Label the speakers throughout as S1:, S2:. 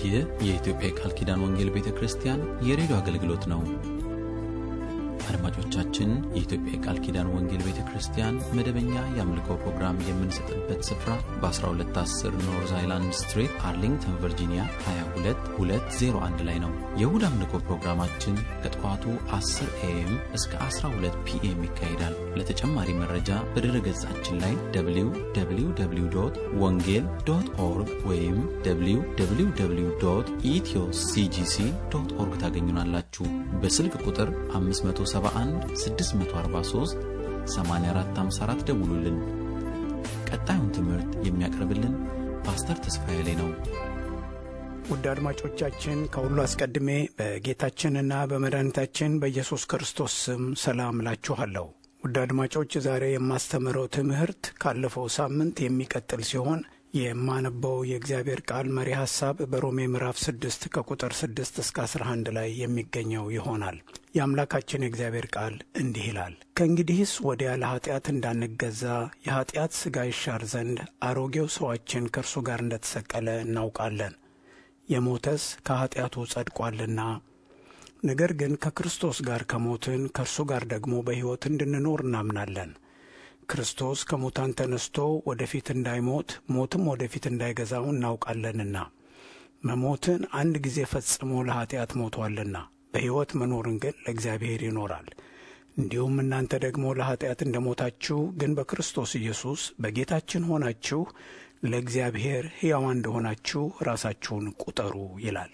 S1: ይህ የኢትዮጵያ የቃል ኪዳን ወንጌል ቤተ ክርስቲያን የሬዲዮ አገልግሎት ነው። አድማጮቻችን፣ የኢትዮጵያ የቃል ኪዳን ወንጌል ቤተ ክርስቲያን መደበኛ የአምልኮ ፕሮግራም የምንሰጥበት ስፍራ በ1210 ኖርዝ አይላንድ ስትሪት አርሊንግተን ቨርጂኒያ 22201 ላይ ነው። የእሁድ አምልኮ ፕሮግራማችን ከጠዋቱ 10 ኤኤም እስከ 12 ፒኤም ይካሄዳል። ለተጨማሪ መረጃ በድረ ገጻችን ላይ www ወንጌል ዶት ኦርግ ወይም www ኢትዮ ሲጂሲ ዶት ኦርግ ታገኙናላችሁ። በስልክ ቁጥር 571 643 8454 ደውሉልን። ቀጣዩን ትምህርት የሚያቀርብልን ፓስተር ተስፋዬ ላይ ነው።
S2: ውድ አድማጮቻችን ከሁሉ አስቀድሜ በጌታችንና በመድኃኒታችን በኢየሱስ ክርስቶስ ስም ሰላም እላችኋለሁ። ውድ አድማጮች ዛሬ የማስተምረው ትምህርት ካለፈው ሳምንት የሚቀጥል ሲሆን የማነበው የእግዚአብሔር ቃል መሪ ሐሳብ በሮሜ ምዕራፍ ስድስት ከቁጥር ስድስት እስከ አስራ አንድ ላይ የሚገኘው ይሆናል። የአምላካችን የእግዚአብሔር ቃል እንዲህ ይላል። ከእንግዲህስ ወዲያ ለኀጢአት እንዳንገዛ የኀጢአት ሥጋ ይሻር ዘንድ አሮጌው ሰዋችን ከእርሱ ጋር እንደተሰቀለ እናውቃለን። የሞተስ ከኀጢአቱ ጸድቋልና። ነገር ግን ከክርስቶስ ጋር ከሞትን ከእርሱ ጋር ደግሞ በሕይወት እንድንኖር እናምናለን። ክርስቶስ ከሙታን ተነስቶ ወደፊት እንዳይሞት ሞትም ወደፊት እንዳይገዛው እናውቃለንና መሞትን አንድ ጊዜ ፈጽሞ ለኀጢአት ሞቷልና በሕይወት መኖርን ግን ለእግዚአብሔር ይኖራል። እንዲሁም እናንተ ደግሞ ለኀጢአት እንደ ሞታችሁ ግን በክርስቶስ ኢየሱስ በጌታችን ሆናችሁ ለእግዚአብሔር ሕያዋን እንደሆናችሁ ራሳችሁን ቁጠሩ ይላል።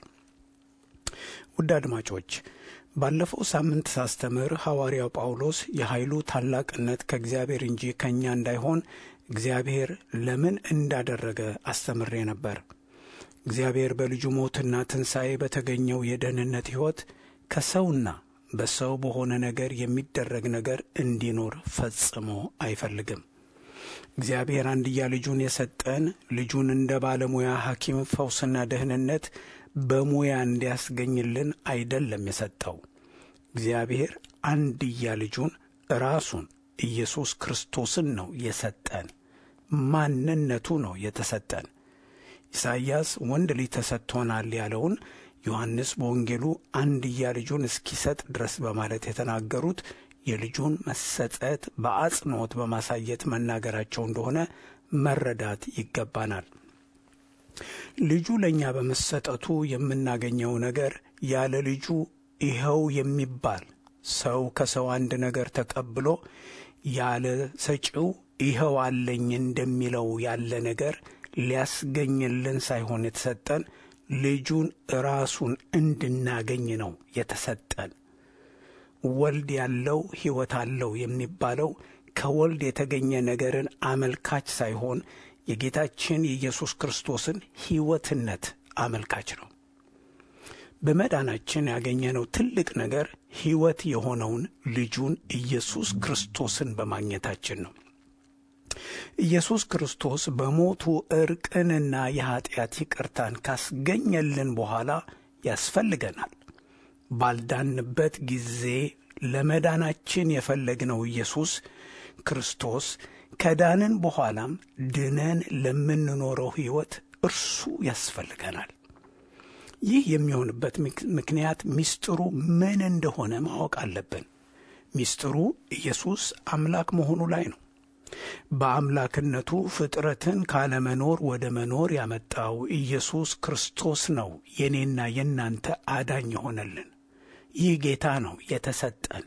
S2: ውድ አድማጮች ባለፈው ሳምንት ሳስተምር ሐዋርያው ጳውሎስ የኃይሉ ታላቅነት ከእግዚአብሔር እንጂ ከእኛ እንዳይሆን እግዚአብሔር ለምን እንዳደረገ አስተምሬ ነበር። እግዚአብሔር በልጁ ሞትና ትንሣኤ በተገኘው የደህንነት ሕይወት ከሰውና በሰው በሆነ ነገር የሚደረግ ነገር እንዲኖር ፈጽሞ አይፈልግም። እግዚአብሔር አንድያ ልጁን የሰጠን ልጁን እንደ ባለሙያ ሐኪም ፈውስና ደህንነት በሙያ እንዲያስገኝልን አይደለም የሰጠው። እግዚአብሔር አንድያ ልጁን ራሱን ኢየሱስ ክርስቶስን ነው የሰጠን። ማንነቱ ነው የተሰጠን። ኢሳይያስ ወንድ ልጅ ተሰጥቶናል ያለውን ዮሐንስ በወንጌሉ አንድያ ልጁን እስኪሰጥ ድረስ በማለት የተናገሩት የልጁን መሰጠት በአጽንዖት በማሳየት መናገራቸው እንደሆነ መረዳት ይገባናል። ልጁ ለእኛ በመሰጠቱ የምናገኘው ነገር ያለ ልጁ ይኸው የሚባል ሰው ከሰው አንድ ነገር ተቀብሎ ያለ ሰጪው ይኸው አለኝ እንደሚለው ያለ ነገር ሊያስገኝልን ሳይሆን የተሰጠን ልጁን ራሱን እንድናገኝ ነው የተሰጠን። ወልድ ያለው ሕይወት አለው የሚባለው ከወልድ የተገኘ ነገርን አመልካች ሳይሆን የጌታችን የኢየሱስ ክርስቶስን ሕይወትነት አመልካች ነው። በመዳናችን ያገኘነው ትልቅ ነገር ሕይወት የሆነውን ልጁን ኢየሱስ ክርስቶስን በማግኘታችን ነው። ኢየሱስ ክርስቶስ በሞቱ ዕርቅንና የኀጢአት ይቅርታን ካስገኘልን በኋላ ያስፈልገናል። ባልዳንበት ጊዜ ለመዳናችን የፈለግነው ኢየሱስ ክርስቶስ ከዳንን በኋላም ድነን ለምንኖረው ሕይወት እርሱ ያስፈልገናል። ይህ የሚሆንበት ምክንያት ምስጢሩ ምን እንደሆነ ማወቅ አለብን። ምስጢሩ ኢየሱስ አምላክ መሆኑ ላይ ነው። በአምላክነቱ ፍጥረትን ካለመኖር ወደ መኖር ያመጣው ኢየሱስ ክርስቶስ ነው የኔና የእናንተ አዳኝ የሆነልን። ይህ ጌታ ነው የተሰጠን።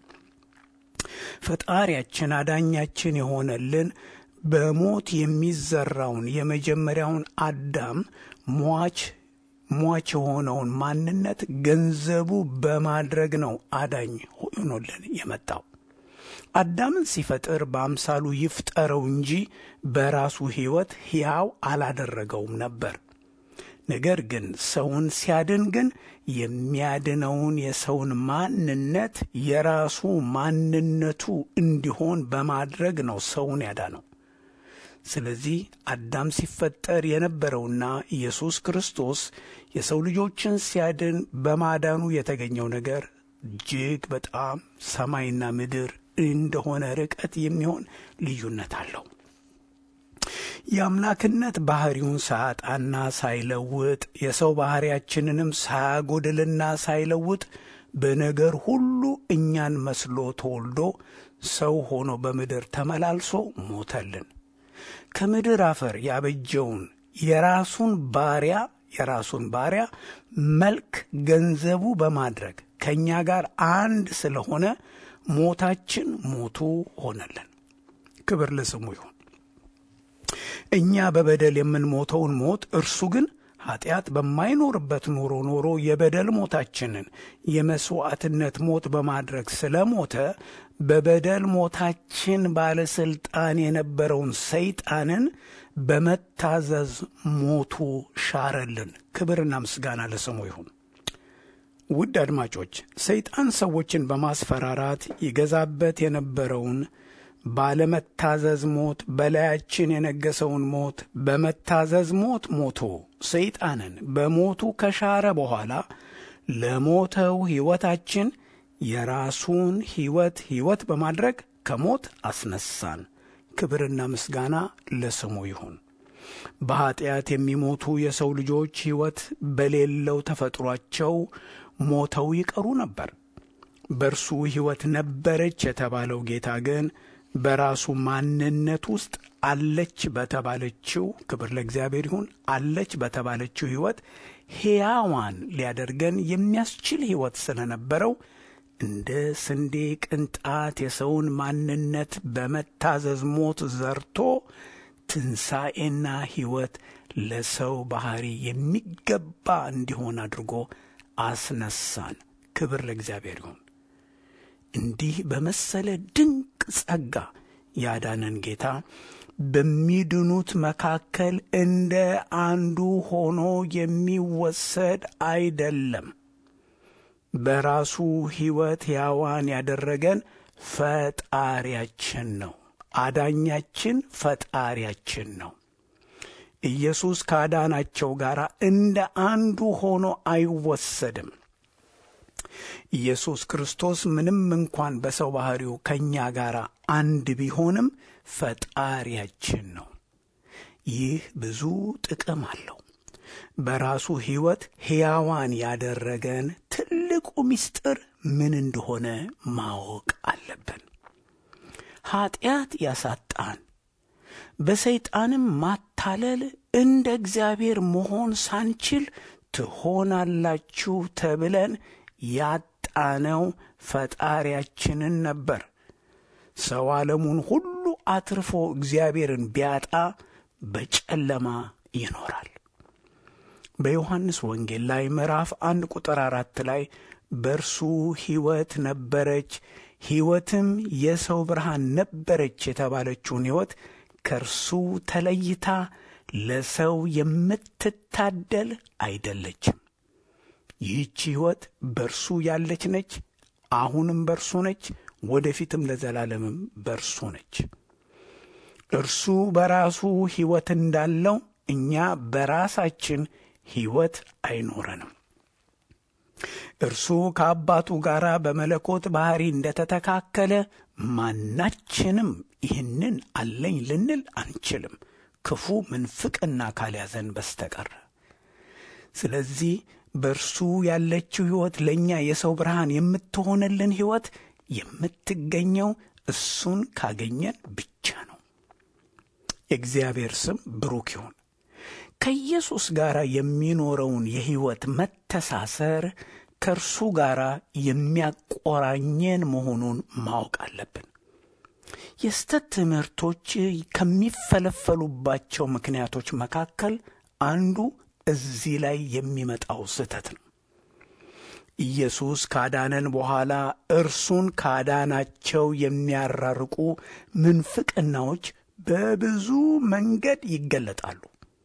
S2: ፈጣሪያችን አዳኛችን የሆነልን በሞት የሚዘራውን የመጀመሪያውን አዳም ሟች ሟች የሆነውን ማንነት ገንዘቡ በማድረግ ነው አዳኝ ሆኖልን የመጣው። አዳምን ሲፈጥር በአምሳሉ ይፍጠረው እንጂ በራሱ ሕይወት ሕያው አላደረገውም ነበር። ነገር ግን ሰውን ሲያድን ግን የሚያድነውን የሰውን ማንነት የራሱ ማንነቱ እንዲሆን በማድረግ ነው ሰውን ያዳነው። ስለዚህ አዳም ሲፈጠር የነበረውና ኢየሱስ ክርስቶስ የሰው ልጆችን ሲያድን በማዳኑ የተገኘው ነገር እጅግ በጣም ሰማይና ምድር እንደሆነ ርቀት የሚሆን ልዩነት አለው። የአምላክነት ባህሪውን ሳያጣና ሳይለውጥ የሰው ባህሪያችንንም ሳያጎድልና ሳይለውጥ በነገር ሁሉ እኛን መስሎ ተወልዶ ሰው ሆኖ በምድር ተመላልሶ ሞተልን። ከምድር አፈር ያበጀውን የራሱን ባሪያ የራሱን ባሪያ መልክ ገንዘቡ በማድረግ ከእኛ ጋር አንድ ስለሆነ ሞታችን ሞቱ ሆነልን። ክብር ለስሙ ይሁን። እኛ በበደል የምንሞተውን ሞት እርሱ ግን ኀጢአት በማይኖርበት ኑሮ ኖሮ የበደል ሞታችንን የመሥዋዕትነት ሞት በማድረግ ስለ ሞተ በበደል ሞታችን ባለሥልጣን የነበረውን ሰይጣንን በመታዘዝ ሞቱ ሻረልን። ክብርና ምስጋና ለስሙ ይሁን። ውድ አድማጮች፣ ሰይጣን ሰዎችን በማስፈራራት ይገዛበት የነበረውን ባለመታዘዝ ሞት በላያችን የነገሰውን ሞት በመታዘዝ ሞት ሞቶ ሰይጣንን በሞቱ ከሻረ በኋላ ለሞተው ሕይወታችን የራሱን ሕይወት ሕይወት በማድረግ ከሞት አስነሳን። ክብርና ምስጋና ለስሙ ይሁን። በኀጢአት የሚሞቱ የሰው ልጆች ሕይወት በሌለው ተፈጥሯቸው ሞተው ይቀሩ ነበር። በእርሱ ሕይወት ነበረች የተባለው ጌታ ግን በራሱ ማንነት ውስጥ አለች በተባለችው ክብር ለእግዚአብሔር ይሁን አለች በተባለችው ሕይወት ሕያዋን ሊያደርገን የሚያስችል ሕይወት ስለነበረው እንደ ስንዴ ቅንጣት የሰውን ማንነት በመታዘዝ ሞት ዘርቶ ትንሣኤና ሕይወት ለሰው ባሕሪ የሚገባ እንዲሆን አድርጎ አስነሳን። ክብር ለእግዚአብሔር ይሁን። እንዲህ በመሰለ ድንቅ ጸጋ ያዳነን ጌታ በሚድኑት መካከል እንደ አንዱ ሆኖ የሚወሰድ አይደለም። በራሱ ሕይወት ሕያዋን ያደረገን ፈጣሪያችን ነው። አዳኛችን ፈጣሪያችን ነው። ኢየሱስ ካዳናቸው ጋር እንደ አንዱ ሆኖ አይወሰድም። ኢየሱስ ክርስቶስ ምንም እንኳን በሰው ባሕሪው ከእኛ ጋር አንድ ቢሆንም ፈጣሪያችን ነው። ይህ ብዙ ጥቅም አለው። በራሱ ሕይወት ሕያዋን ያደረገን ትልቁ ምስጢር ምን እንደሆነ ማወቅ አለብን። ኀጢአት ያሳጣን፣ በሰይጣንም ማታለል እንደ እግዚአብሔር መሆን ሳንችል ትሆናላችሁ ተብለን ያጣነው ፈጣሪያችንን ነበር። ሰው ዓለሙን ሁሉ አትርፎ እግዚአብሔርን ቢያጣ በጨለማ ይኖራል። በዮሐንስ ወንጌል ላይ ምዕራፍ አንድ ቁጥር አራት ላይ በእርሱ ሕይወት ነበረች፣ ሕይወትም የሰው ብርሃን ነበረች የተባለችውን ሕይወት ከእርሱ ተለይታ ለሰው የምትታደል አይደለችም። ይህች ሕይወት በእርሱ ያለች ነች። አሁንም በእርሱ ነች፣ ወደፊትም ለዘላለምም በእርሱ ነች። እርሱ በራሱ ሕይወት እንዳለው እኛ በራሳችን ሕይወት አይኖረንም። እርሱ ከአባቱ ጋር በመለኮት ባሕሪ እንደተተካከለ ማናችንም ይህንን አለኝ ልንል አንችልም፣ ክፉ ምንፍቅና ካልያዘን በስተቀር። ስለዚህ በእርሱ ያለችው ሕይወት ለእኛ የሰው ብርሃን የምትሆንልን ሕይወት የምትገኘው እሱን ካገኘን ብቻ ነው። የእግዚአብሔር ስም ብሩክ ይሁን። ከኢየሱስ ጋር የሚኖረውን የሕይወት መተሳሰር ከእርሱ ጋር የሚያቆራኘን መሆኑን ማወቅ አለብን። የስተት ትምህርቶች ከሚፈለፈሉባቸው ምክንያቶች መካከል አንዱ እዚህ ላይ የሚመጣው ስህተት ነው። ኢየሱስ ካዳነን በኋላ እርሱን ካዳናቸው የሚያራርቁ ምንፍቅናዎች በብዙ መንገድ ይገለጣሉ።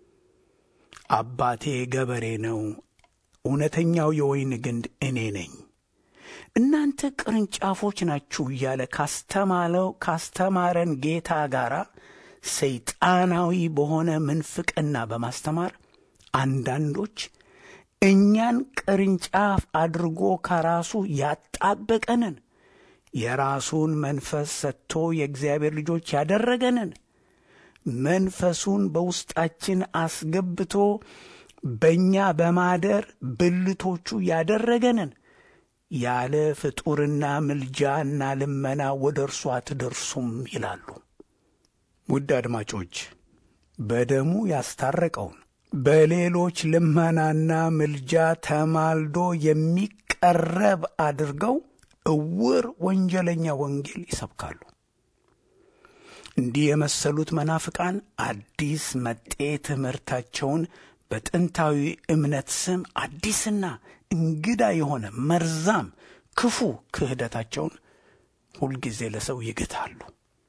S2: አባቴ ገበሬ ነው፣ እውነተኛው የወይን ግንድ እኔ ነኝ፣ እናንተ ቅርንጫፎች ናችሁ እያለ ካስተማለው ካስተማረን ጌታ ጋር ሰይጣናዊ በሆነ ምንፍቅና በማስተማር አንዳንዶች እኛን ቅርንጫፍ አድርጎ ከራሱ ያጣበቀንን የራሱን መንፈስ ሰጥቶ የእግዚአብሔር ልጆች ያደረገንን መንፈሱን በውስጣችን አስገብቶ በእኛ በማደር ብልቶቹ ያደረገንን ያለ ፍጡርና ምልጃና ልመና ወደ እርሱ አትደርሱም ይላሉ። ውድ አድማጮች በደሙ ያስታረቀውን በሌሎች ልመናና ምልጃ ተማልዶ የሚቀረብ አድርገው እውር ወንጀለኛ ወንጌል ይሰብካሉ። እንዲህ የመሰሉት መናፍቃን አዲስ መጤ ትምህርታቸውን በጥንታዊ እምነት ስም አዲስና እንግዳ የሆነ መርዛም ክፉ ክህደታቸውን ሁልጊዜ ለሰው ይግታሉ።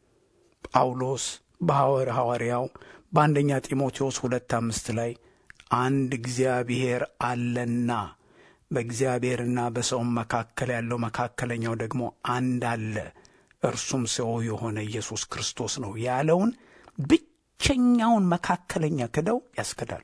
S2: ጳውሎስ በሐዋር ሐዋርያው በአንደኛ ጢሞቴዎስ ሁለት አምስት ላይ አንድ እግዚአብሔር አለና በእግዚአብሔርና በሰውም መካከል ያለው መካከለኛው ደግሞ አንድ አለ እርሱም ሰው የሆነ ኢየሱስ ክርስቶስ ነው ያለውን ብቸኛውን መካከለኛ ክደው ያስክዳሉ።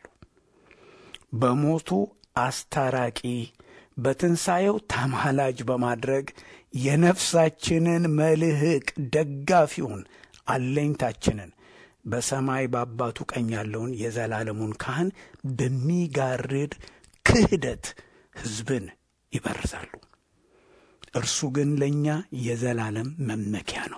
S2: በሞቱ አስታራቂ በትንሣኤው ተማላጅ በማድረግ የነፍሳችንን መልህቅ ደጋፊውን አለኝታችንን በሰማይ በአባቱ ቀኝ ያለውን የዘላለሙን ካህን በሚጋርድ ክህደት ሕዝብን ይበርዛሉ። እርሱ ግን ለእኛ የዘላለም መመኪያ ነው።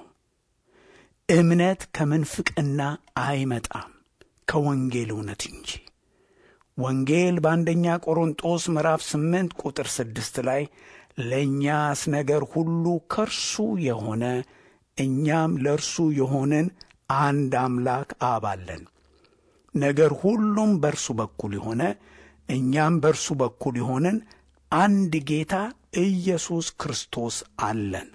S2: እምነት ከምንፍቅና አይመጣም ከወንጌል እውነት እንጂ። ወንጌል በአንደኛ ቆሮንጦስ ምዕራፍ ስምንት ቁጥር ስድስት ላይ ለእኛስ ነገር ሁሉ ከእርሱ የሆነ እኛም ለእርሱ የሆንን አንድ አምላክ አብ አለን። ነገር ሁሉም በእርሱ በኩል የሆነ እኛም በእርሱ በኩል የሆንን አንድ ጌታ ኢየሱስ ክርስቶስ አለን።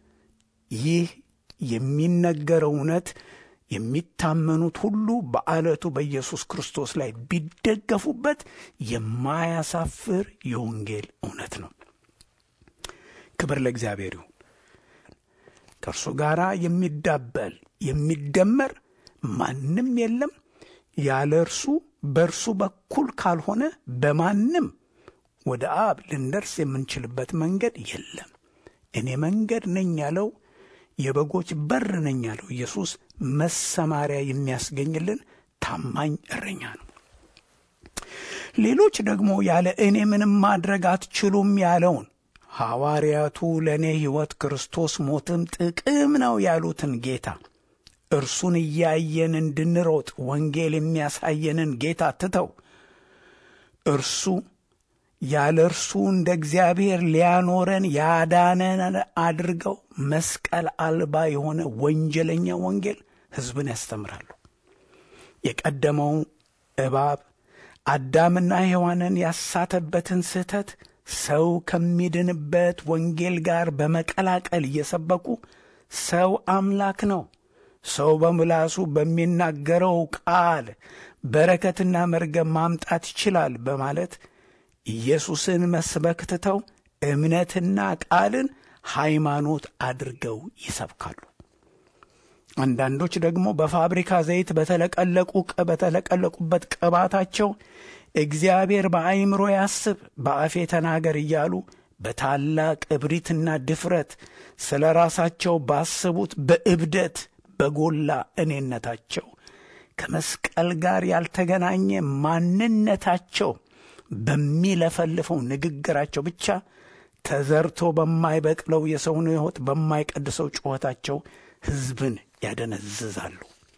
S2: ይህ የሚነገረው እውነት የሚታመኑት ሁሉ በዓለቱ በኢየሱስ ክርስቶስ ላይ ቢደገፉበት የማያሳፍር የወንጌል እውነት ነው። ክብር ለእግዚአብሔር ይሁን። ከእርሱ ጋር የሚዳበል የሚደመር ማንም የለም። ያለ እርሱ በእርሱ በኩል ካልሆነ በማንም ወደ አብ ልንደርስ የምንችልበት መንገድ የለም። እኔ መንገድ ነኝ ያለው የበጎች በር ነኝ ያለው ኢየሱስ መሰማሪያ የሚያስገኝልን ታማኝ እረኛ ነው። ሌሎች ደግሞ ያለ እኔ ምንም ማድረግ አትችሉም ያለውን ሐዋርያቱ ለእኔ ሕይወት ክርስቶስ ሞትም ጥቅም ነው ያሉትን ጌታ እርሱን እያየን እንድንሮጥ ወንጌል የሚያሳየንን ጌታ ትተው እርሱ ያለ እርሱ እንደ እግዚአብሔር ሊያኖረን ያዳነን አድርገው መስቀል አልባ የሆነ ወንጀለኛ ወንጌል ሕዝብን ያስተምራሉ። የቀደመው እባብ አዳምና ሔዋንን ያሳተበትን ስህተት ሰው ከሚድንበት ወንጌል ጋር በመቀላቀል እየሰበኩ ሰው አምላክ ነው፣ ሰው በምላሱ በሚናገረው ቃል በረከትና መርገም ማምጣት ይችላል በማለት ኢየሱስን መስበክ ትተው እምነትና ቃልን ሃይማኖት አድርገው ይሰብካሉ። አንዳንዶች ደግሞ በፋብሪካ ዘይት በተለቀለቁ በተለቀለቁበት ቅባታቸው እግዚአብሔር በአይምሮ ያስብ በአፌ ተናገር እያሉ በታላቅ እብሪትና ድፍረት ስለ ራሳቸው ባሰቡት በእብደት በጎላ እኔነታቸው ከመስቀል ጋር ያልተገናኘ ማንነታቸው በሚለፈልፈው ንግግራቸው ብቻ ተዘርቶ በማይበቅለው የሰውን ሕይወት በማይቀድሰው ጩኸታቸው ሕዝብን ያደነዝዛሉ።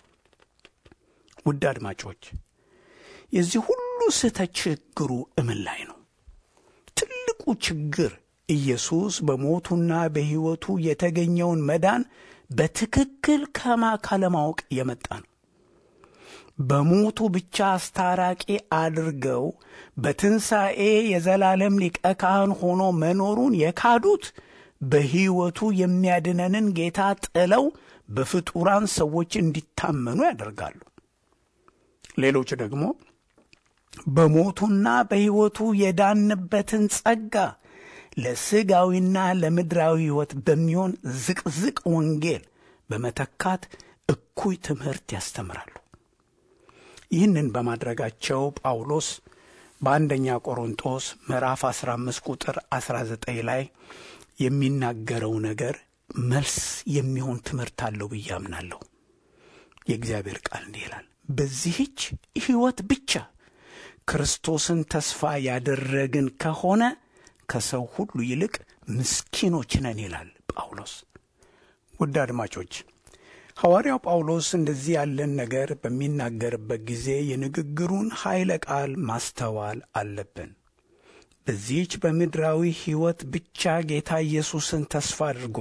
S2: ውድ አድማጮች የዚህ ሁሉ ስህተት ችግሩ እምን ላይ ነው? ትልቁ ችግር ኢየሱስ በሞቱና በሕይወቱ የተገኘውን መዳን በትክክል ከማ ካለማወቅ የመጣ ነው። በሞቱ ብቻ አስታራቂ አድርገው በትንሣኤ የዘላለም ሊቀ ካህን ሆኖ መኖሩን የካዱት በሕይወቱ የሚያድነንን ጌታ ጥለው በፍጡራን ሰዎች እንዲታመኑ ያደርጋሉ። ሌሎች ደግሞ በሞቱና በሕይወቱ የዳንበትን ጸጋ ለሥጋዊና ለምድራዊ ሕይወት በሚሆን ዝቅዝቅ ወንጌል በመተካት እኩይ ትምህርት ያስተምራሉ። ይህንን በማድረጋቸው ጳውሎስ በአንደኛ ቆሮንጦስ ምዕራፍ 15 ቁጥር 19 ላይ የሚናገረው ነገር መልስ የሚሆን ትምህርት አለው ብዬ አምናለሁ። የእግዚአብሔር ቃል እንዲህ ይላል፣ በዚህች ሕይወት ብቻ ክርስቶስን ተስፋ ያደረግን ከሆነ ከሰው ሁሉ ይልቅ ምስኪኖች ነን ይላል ጳውሎስ። ውድ አድማጮች ሐዋርያው ጳውሎስ እንደዚህ ያለን ነገር በሚናገርበት ጊዜ የንግግሩን ኃይለ ቃል ማስተዋል አለብን። በዚህች በምድራዊ ሕይወት ብቻ ጌታ ኢየሱስን ተስፋ አድርጎ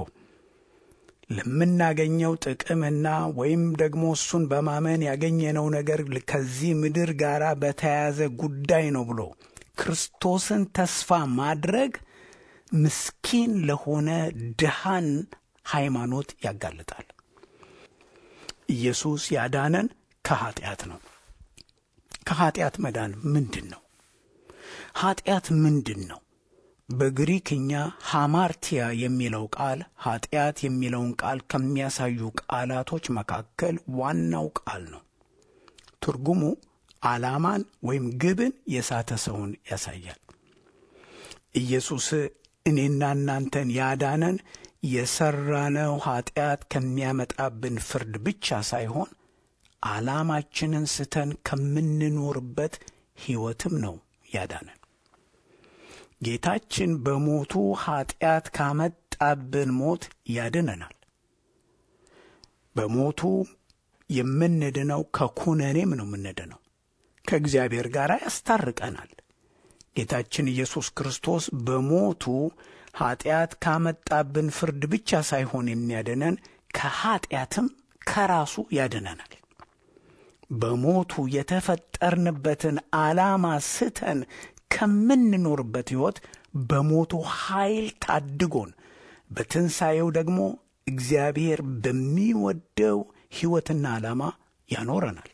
S2: ለምናገኘው ጥቅምና ወይም ደግሞ እሱን በማመን ያገኘነው ነገር ከዚህ ምድር ጋር በተያያዘ ጉዳይ ነው ብሎ ክርስቶስን ተስፋ ማድረግ ምስኪን ለሆነ ድሃን ሃይማኖት ያጋልጣል። ኢየሱስ ያዳነን ከኀጢአት ነው። ከኀጢአት መዳን ምንድን ነው? ኀጢአት ምንድን ነው? በግሪክኛ ሃማርቲያ የሚለው ቃል ኀጢአት የሚለውን ቃል ከሚያሳዩ ቃላቶች መካከል ዋናው ቃል ነው። ትርጉሙ ዓላማን ወይም ግብን የሳተ ሰውን ያሳያል። ኢየሱስ እኔና እናንተን ያዳነን የሠራነው ኀጢአት ከሚያመጣብን ፍርድ ብቻ ሳይሆን ዓላማችንን ስተን ከምንኖርበት ሕይወትም ነው ያዳነን። ጌታችን በሞቱ ኀጢአት ካመጣብን ሞት ያድነናል። በሞቱ የምንድነው ከኩነኔም ነው የምንድነው። ከእግዚአብሔር ጋር ያስታርቀናል። ጌታችን ኢየሱስ ክርስቶስ በሞቱ ኀጢአት ካመጣብን ፍርድ ብቻ ሳይሆን የሚያድነን ከኀጢአትም ከራሱ ያድነናል። በሞቱ የተፈጠርንበትን ዓላማ ስተን ከምንኖርበት ሕይወት በሞቱ ኃይል ታድጎን በትንሣኤው ደግሞ እግዚአብሔር በሚወደው ሕይወትና ዓላማ ያኖረናል።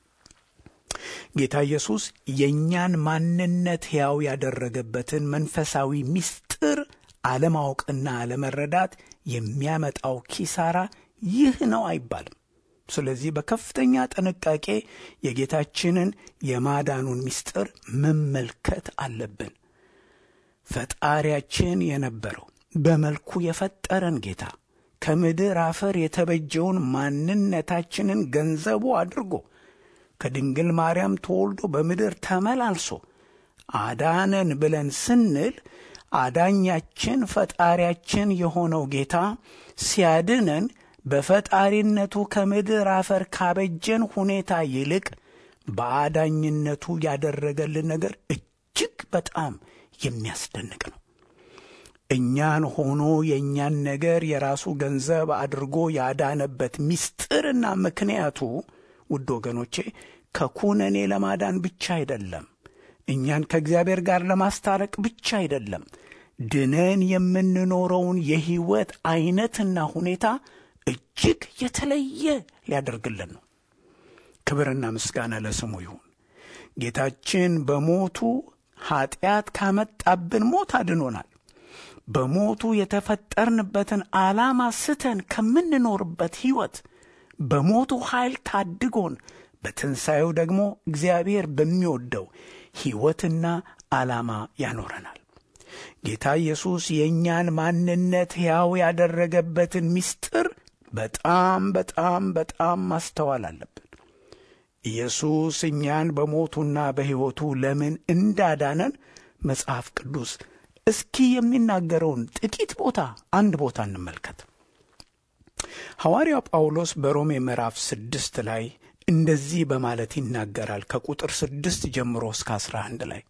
S2: ጌታ ኢየሱስ የእኛን ማንነት ሕያው ያደረገበትን መንፈሳዊ ምስጢር አለማወቅና አለመረዳት የሚያመጣው ኪሳራ ይህ ነው አይባልም። ስለዚህ በከፍተኛ ጥንቃቄ የጌታችንን የማዳኑን ምስጢር መመልከት አለብን። ፈጣሪያችን የነበረው በመልኩ የፈጠረን ጌታ ከምድር አፈር የተበጀውን ማንነታችንን ገንዘቡ አድርጎ ከድንግል ማርያም ተወልዶ በምድር ተመላልሶ አዳነን ብለን ስንል አዳኛችን ፈጣሪያችን የሆነው ጌታ ሲያድነን በፈጣሪነቱ ከምድር አፈር ካበጀን ሁኔታ ይልቅ በአዳኝነቱ ያደረገልን ነገር እጅግ በጣም የሚያስደንቅ ነው። እኛን ሆኖ የእኛን ነገር የራሱ ገንዘብ አድርጎ ያዳነበት ምስጢርና ምክንያቱ ውድ ወገኖቼ ከኩነኔ ለማዳን ብቻ አይደለም። እኛን ከእግዚአብሔር ጋር ለማስታረቅ ብቻ አይደለም። ድነን የምንኖረውን የሕይወት ዐይነትና ሁኔታ እጅግ የተለየ ሊያደርግልን ነው። ክብርና ምስጋና ለስሙ ይሁን። ጌታችን በሞቱ ኀጢአት ካመጣብን ሞት አድኖናል። በሞቱ የተፈጠርንበትን ዓላማ ስተን ከምንኖርበት ሕይወት በሞቱ ኃይል ታድጎን በትንሣኤው ደግሞ እግዚአብሔር በሚወደው ሕይወትና ዓላማ ያኖረናል። ጌታ ኢየሱስ የእኛን ማንነት ሕያው ያደረገበትን ምስጢር በጣም በጣም በጣም ማስተዋል አለብን። ኢየሱስ እኛን በሞቱና በሕይወቱ ለምን እንዳዳነን መጽሐፍ ቅዱስ እስኪ የሚናገረውን ጥቂት ቦታ አንድ ቦታ እንመልከት። ሐዋርያው ጳውሎስ በሮሜ ምዕራፍ ስድስት ላይ እንደዚህ በማለት ይናገራል። ከቁጥር ስድስት ጀምሮ እስከ አስራ አንድ ላይ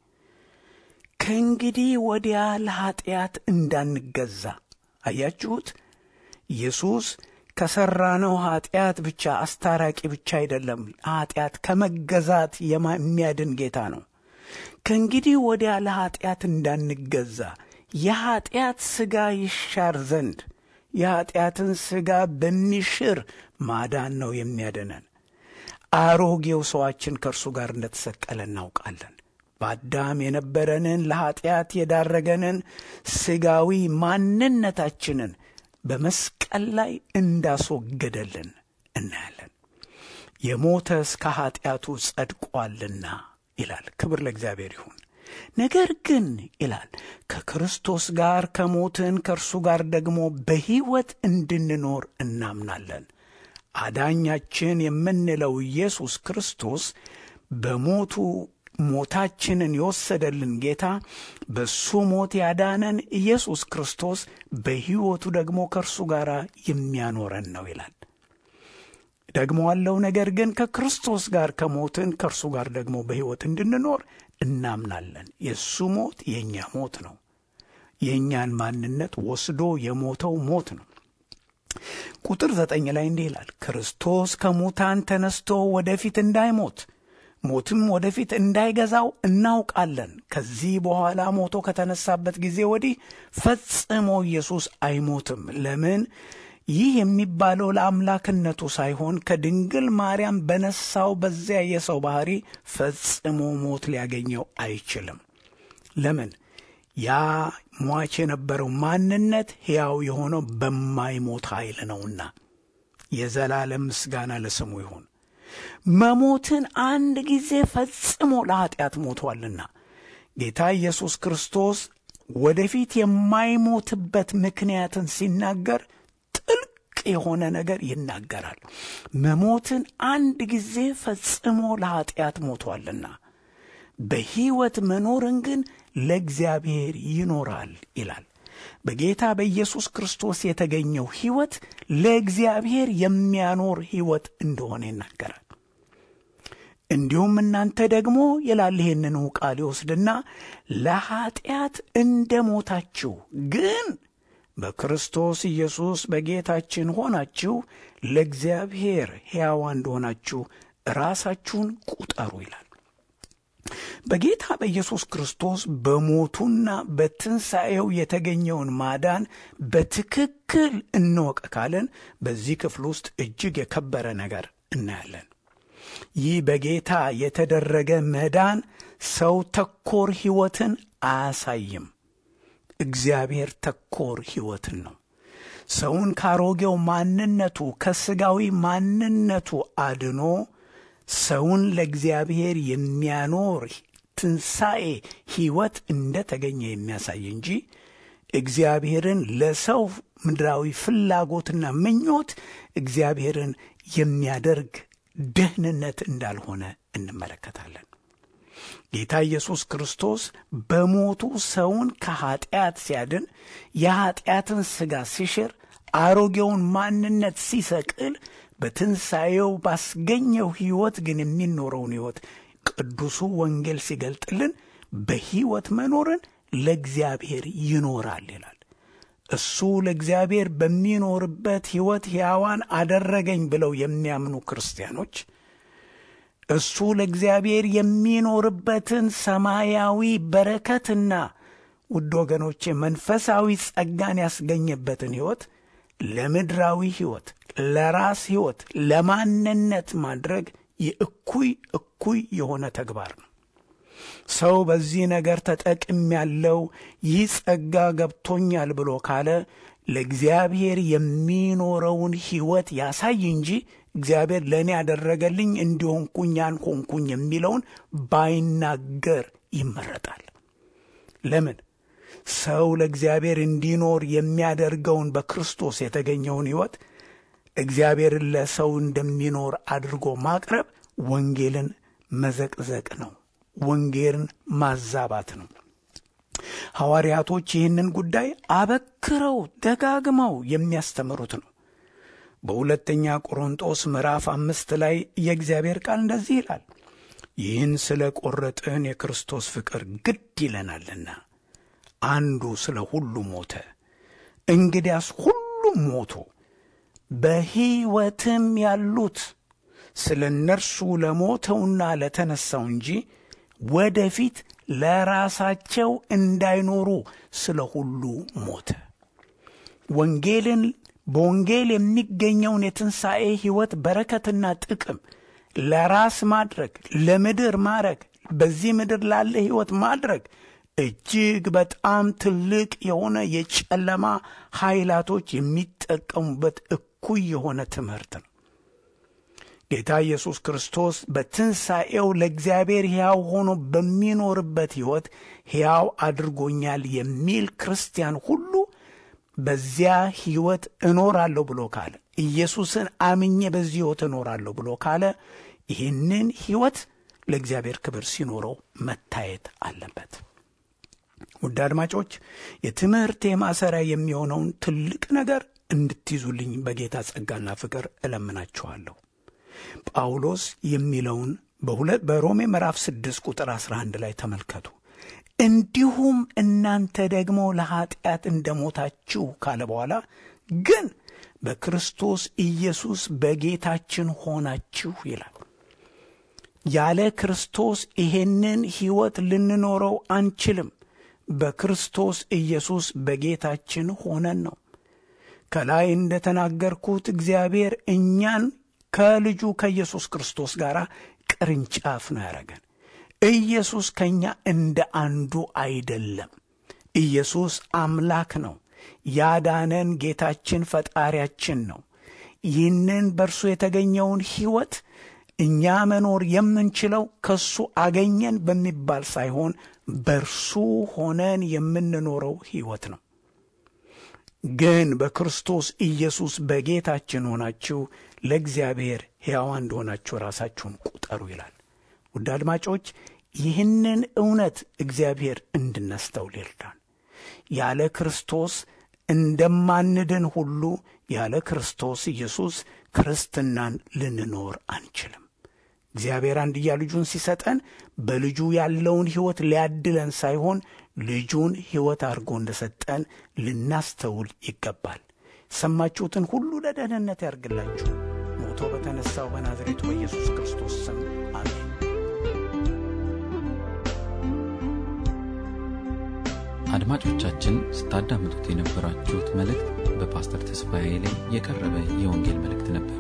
S2: ከእንግዲህ ወዲያ ለኀጢአት እንዳንገዛ። አያችሁት? ኢየሱስ ከሠራነው ኀጢአት ብቻ አስታራቂ ብቻ አይደለም፣ ኀጢአት ከመገዛት የሚያድን ጌታ ነው። ከእንግዲህ ወዲያ ለኀጢአት እንዳንገዛ የኀጢአት ሥጋ ይሻር ዘንድ የኀጢአትን ሥጋ በሚሽር ማዳን ነው የሚያድነን። አሮጌው ሰዋችን ከእርሱ ጋር እንደተሰቀለ እናውቃለን። በአዳም የነበረንን ለኀጢአት የዳረገንን ሥጋዊ ማንነታችንን በመስቀል ላይ እንዳስወገደልን እናያለን። የሞተስ ከኀጢአቱ ጸድቋልና ይላል። ክብር ለእግዚአብሔር ይሁን። ነገር ግን ይላል ከክርስቶስ ጋር ከሞትን ከእርሱ ጋር ደግሞ በሕይወት እንድንኖር እናምናለን። አዳኛችን የምንለው ኢየሱስ ክርስቶስ በሞቱ ሞታችንን የወሰደልን ጌታ በሱ ሞት ያዳነን ኢየሱስ ክርስቶስ በሕይወቱ ደግሞ ከእርሱ ጋር የሚያኖረን ነው ይላል። ደግሞ አለው ነገር ግን ከክርስቶስ ጋር ከሞትን ከእርሱ ጋር ደግሞ በሕይወት እንድንኖር እናምናለን። የእሱ ሞት የእኛ ሞት ነው። የእኛን ማንነት ወስዶ የሞተው ሞት ነው። ቁጥር ዘጠኝ ላይ እንዲህ ይላል፣ ክርስቶስ ከሙታን ተነስቶ ወደፊት እንዳይሞት ሞትም ወደፊት እንዳይገዛው እናውቃለን። ከዚህ በኋላ ሞቶ ከተነሳበት ጊዜ ወዲህ ፈጽሞ ኢየሱስ አይሞትም። ለምን? ይህ የሚባለው ለአምላክነቱ ሳይሆን ከድንግል ማርያም በነሳው በዚያ የሰው ባሕሪ ፈጽሞ ሞት ሊያገኘው አይችልም። ለምን? ያ ሟች የነበረው ማንነት ሕያው የሆነው በማይሞት ኃይል ነውና። የዘላለም ምስጋና ለስሙ ይሁን። መሞትን አንድ ጊዜ ፈጽሞ ለኀጢአት ሞቷልና ጌታ ኢየሱስ ክርስቶስ ወደፊት የማይሞትበት ምክንያትን ሲናገር ጥልቅ የሆነ ነገር ይናገራል። መሞትን አንድ ጊዜ ፈጽሞ ለኀጢአት ሞቷልና በሕይወት መኖርን ግን ለእግዚአብሔር ይኖራል ይላል። በጌታ በኢየሱስ ክርስቶስ የተገኘው ሕይወት ለእግዚአብሔር የሚያኖር ሕይወት እንደሆነ ይናገራል። እንዲሁም እናንተ ደግሞ ይላል ይህንኑ ቃል ይወስድና ለኀጢአት እንደ ሞታችሁ ግን በክርስቶስ ኢየሱስ በጌታችን ሆናችሁ ለእግዚአብሔር ሕያዋን እንደሆናችሁ ራሳችሁን ቁጠሩ ይላል። በጌታ በኢየሱስ ክርስቶስ በሞቱና በትንሣኤው የተገኘውን ማዳን በትክክል እንወቅ ካለን በዚህ ክፍል ውስጥ እጅግ የከበረ ነገር እናያለን። ይህ በጌታ የተደረገ መዳን ሰው ተኮር ሕይወትን አያሳይም። እግዚአብሔር ተኮር ሕይወትን ነው። ሰውን ካሮጌው ማንነቱ ከሥጋዊ ማንነቱ አድኖ ሰውን ለእግዚአብሔር የሚያኖር ትንሣኤ ሕይወት እንደ ተገኘ የሚያሳይ እንጂ እግዚአብሔርን ለሰው ምድራዊ ፍላጎትና ምኞት እግዚአብሔርን የሚያደርግ ደህንነት እንዳልሆነ እንመለከታለን። ጌታ ኢየሱስ ክርስቶስ በሞቱ ሰውን ከኀጢአት ሲያድን የኀጢአትን ሥጋ ሲሽር አሮጌውን ማንነት ሲሰቅል በትንሣኤው ባስገኘው ሕይወት ግን የሚኖረውን ሕይወት ቅዱሱ ወንጌል ሲገልጥልን በሕይወት መኖርን ለእግዚአብሔር ይኖራል ይላል። እሱ ለእግዚአብሔር በሚኖርበት ሕይወት ሕያዋን አደረገኝ ብለው የሚያምኑ ክርስቲያኖች እሱ ለእግዚአብሔር የሚኖርበትን ሰማያዊ በረከትና ውድ ወገኖቼ መንፈሳዊ ጸጋን ያስገኘበትን ሕይወት ለምድራዊ ሕይወት፣ ለራስ ሕይወት፣ ለማንነት ማድረግ የእኩይ እኩይ የሆነ ተግባር ነው። ሰው በዚህ ነገር ተጠቅም ያለው ይህ ጸጋ ገብቶኛል ብሎ ካለ ለእግዚአብሔር የሚኖረውን ሕይወት ያሳይ እንጂ እግዚአብሔር ለእኔ ያደረገልኝ እንዲሆንኩኝ ያን ሆንኩኝ የሚለውን ባይናገር ይመረጣል። ለምን? ሰው ለእግዚአብሔር እንዲኖር የሚያደርገውን በክርስቶስ የተገኘውን ሕይወት እግዚአብሔርን ለሰው እንደሚኖር አድርጎ ማቅረብ ወንጌልን መዘቅዘቅ ነው። ወንጌልን ማዛባት ነው። ሐዋርያቶች ይህንን ጉዳይ አበክረው ደጋግመው የሚያስተምሩት ነው። በሁለተኛ ቆሮንጦስ ምዕራፍ አምስት ላይ የእግዚአብሔር ቃል እንደዚህ ይላል፣ ይህን ስለ ቈረጥን የክርስቶስ ፍቅር ግድ ይለናልና አንዱ ስለ ሁሉ ሞተ፣ እንግዲያስ ሁሉም ሞቱ፣ በሕይወትም ያሉት ስለ እነርሱ ለሞተውና ለተነሣው እንጂ ወደፊት ለራሳቸው እንዳይኖሩ ስለ ሁሉ ሞተ። ወንጌልን በወንጌል የሚገኘውን የትንሣኤ ሕይወት በረከትና ጥቅም ለራስ ማድረግ፣ ለምድር ማድረግ፣ በዚህ ምድር ላለ ሕይወት ማድረግ እጅግ በጣም ትልቅ የሆነ የጨለማ ኃይላቶች የሚጠቀሙበት እኩይ የሆነ ትምህርት ነው። ጌታ ኢየሱስ ክርስቶስ በትንሣኤው ለእግዚአብሔር ሕያው ሆኖ በሚኖርበት ሕይወት ሕያው አድርጎኛል የሚል ክርስቲያን ሁሉ በዚያ ሕይወት እኖራለሁ ብሎ ካለ ኢየሱስን አምኜ በዚህ ሕይወት እኖራለሁ ብሎ ካለ ይህንን ሕይወት ለእግዚአብሔር ክብር ሲኖረው መታየት አለበት። ውድ አድማጮች የትምህርቴ ማሰሪያ የሚሆነውን ትልቅ ነገር እንድትይዙልኝ በጌታ ጸጋና ፍቅር እለምናችኋለሁ። ጳውሎስ የሚለውን በሁለት በሮሜ ምዕራፍ 6 ቁጥር 11 ላይ ተመልከቱ። እንዲሁም እናንተ ደግሞ ለኀጢአት እንደ ሞታችሁ ካለ በኋላ ግን በክርስቶስ ኢየሱስ በጌታችን ሆናችሁ ይላል። ያለ ክርስቶስ ይሄንን ሕይወት ልንኖረው አንችልም። በክርስቶስ ኢየሱስ በጌታችን ሆነን ነው። ከላይ እንደ ተናገርኩት እግዚአብሔር እኛን ከልጁ ከኢየሱስ ክርስቶስ ጋር ቅርንጫፍ ነው ያደረገን። ኢየሱስ ከእኛ እንደ አንዱ አይደለም። ኢየሱስ አምላክ ነው። ያዳነን ጌታችን ፈጣሪያችን ነው። ይህንን በእርሱ የተገኘውን ሕይወት እኛ መኖር የምንችለው ከእሱ አገኘን በሚባል ሳይሆን በእርሱ ሆነን የምንኖረው ሕይወት ነው። ግን በክርስቶስ ኢየሱስ በጌታችን ሆናችሁ ለእግዚአብሔር ሕያዋን እንደሆናችሁ ራሳችሁን ቁጠሩ ይላል። ውድ አድማጮች ይህንን እውነት እግዚአብሔር እንድናስተውል ይርዳን። ያለ ክርስቶስ እንደማንድን ሁሉ ያለ ክርስቶስ ኢየሱስ ክርስትናን ልንኖር አንችልም። እግዚአብሔር አንድያ ልጁን ሲሰጠን በልጁ ያለውን ሕይወት ሊያድለን ሳይሆን ልጁን ሕይወት አድርጎ እንደሰጠን ልናስተውል ይገባል። ሰማችሁትን ሁሉ ለደህንነት ያርግላችሁ። ሞቶ በተነሳው በናዝሬቱ በኢየሱስ ክርስቶስ ስም አሜን።
S1: አድማጮቻችን ስታዳምጡት የነበራችሁት መልእክት በፓስተር ተስፋዬ ላይ የቀረበ የወንጌል መልእክት ነበር።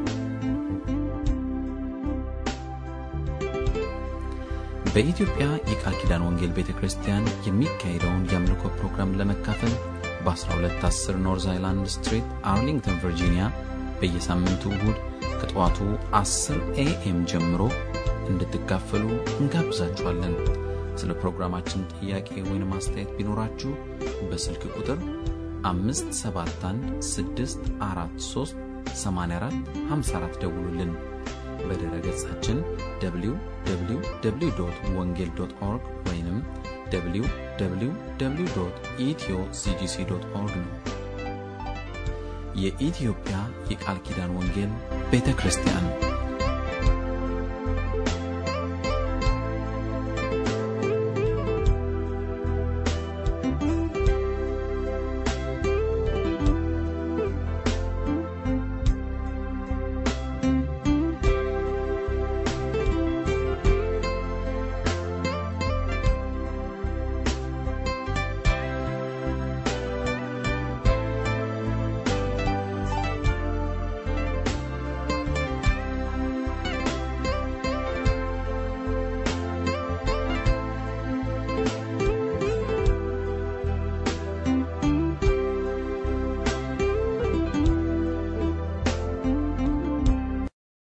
S1: በኢትዮጵያ የቃል ኪዳን ወንጌል ቤተ ክርስቲያን የሚካሄደውን የአምልኮ ፕሮግራም ለመካፈል በ1210 ኖርዝ አይላንድ ስትሪት አርሊንግተን ቨርጂኒያ በየሳምንቱ እሁድ ከጠዋቱ 10 ኤኤም ጀምሮ እንድትካፈሉ እንጋብዛችኋለን። ስለ ፕሮግራማችን ጥያቄ ወይም አስተያየት ቢኖራችሁ በስልክ ቁጥር 571 ደውሉልን። በድረ ገጻችን www ወንጌል ኦርግ ወይም www ኢትዮ ሲጂሲ ኦርግ ነው። የኢትዮጵያ የቃል ኪዳን ወንጌል ቤተ ክርስቲያን